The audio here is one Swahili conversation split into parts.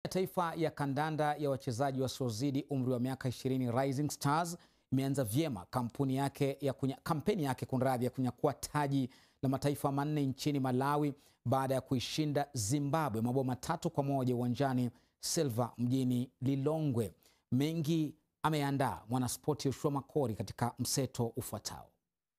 Taifa ya kandanda ya wachezaji wasiozidi umri wa miaka 20 Rising Stars imeanza vyema kampuni yake ya kunya, kampeni yake kunradhi ya kunyakua taji la mataifa manne nchini Malawi baada ya kuishinda Zimbabwe mabao matatu kwa moja uwanjani Silva mjini Lilongwe. Mengi ameandaa mwanaspoti Yoshua Makori katika mseto ufuatao.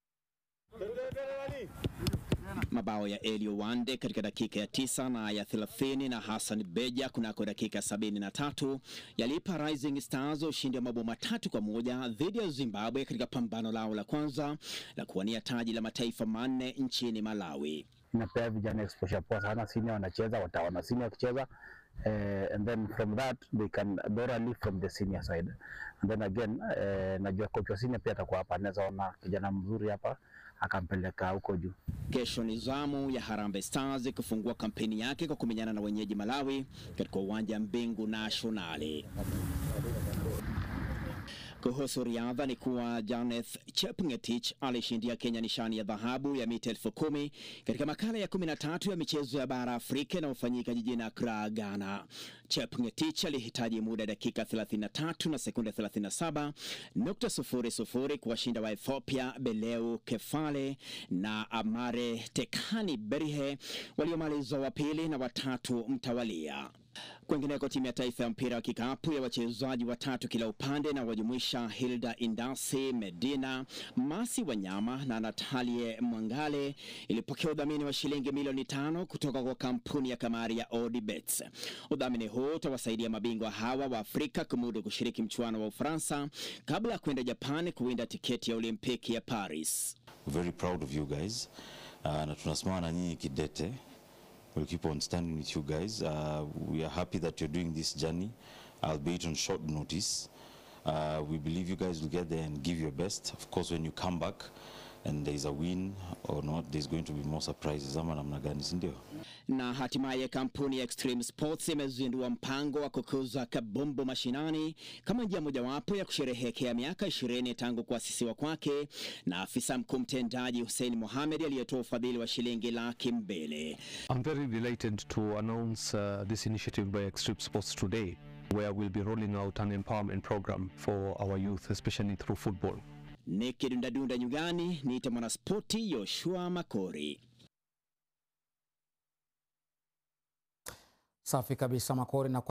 Mabao ya Elio Wande katika dakika ya tisa na ya 30 na Hassan Beja kunako dakika 73 yalipa Rising Stars ushindi wa mabao matatu kwa moja dhidi ya Zimbabwe katika pambano lao la kwanza la kuwania taji la mataifa manne nchini Malawi. Inapea vijana exposure poa sana, senior wanacheza, wataona senior wakicheza Uh, and then from that they can thoroughly from the senior side and then again uh, najua coach wa senior pia atakuwa hapa, anaweza ona kijana mzuri hapa akampeleka huko juu. Kesho ni zamu ya Harambee Stars kufungua kampeni yake kwa kumenyana na wenyeji Malawi katika uwanja Mbingu Nationali. Kuhusu riadha ni kuwa Janeth Chepngetich alishindia Kenya nishani ya dhahabu ya mita elfu kumi katika makala ya 13 ya michezo ya bara Afrika inayofanyika jijini Accra, Ghana. Chepngetich alihitaji muda dakika 33 na sekunde 37 nukta sufuri sufuri kuwashinda wa Ethiopia Beleu Kefale na Amare Tekani Berihe waliomaliza wa pili na watatu mtawalia. Kwingineko, timu ya taifa ya mpira wa kikapu ya wachezaji watatu kila upande na wajumuisha Hilda Indasi Medina, Masi Wanyama na Natalie Mwangale ilipokea udhamini wa shilingi milioni tano kutoka kwa kampuni ya kamari ya Odibets. Udhamini huu utawasaidia mabingwa hawa wa Afrika kumudu kushiriki mchuano wa Ufaransa kabla ya kwenda Japan kuwinda tiketi ya Olimpiki ya Paris. Very proud of you guys. Uh, na tunasimama na nyinyi kidete We'll keep on standing with you guys. Uh, we are happy that you're doing this journey, albeit on short notice. Uh, we believe you guys will get there and give your best. Of course, when you come back and there's a win or not, there's going to be more surprises. Ama namna gani, si ndio? Na hatimaye kampuni ya Extreme Sports imezindua mpango wa kukuza kabumbu mashinani kama njia mojawapo ya kusherehekea miaka ishirini tangu kuasisiwa kwake na afisa mkuu mtendaji Hussein Mohamed aliyetoa ufadhili wa shilingi laki mbili. I'm very delighted to announce uh, this initiative by Extreme Sports today, where we'll be rolling out an empowerment program for our youth, especially through football. Nikidundadunda nyugani, niite mwanaspoti Yoshua Makori. Safi kabisa Makori na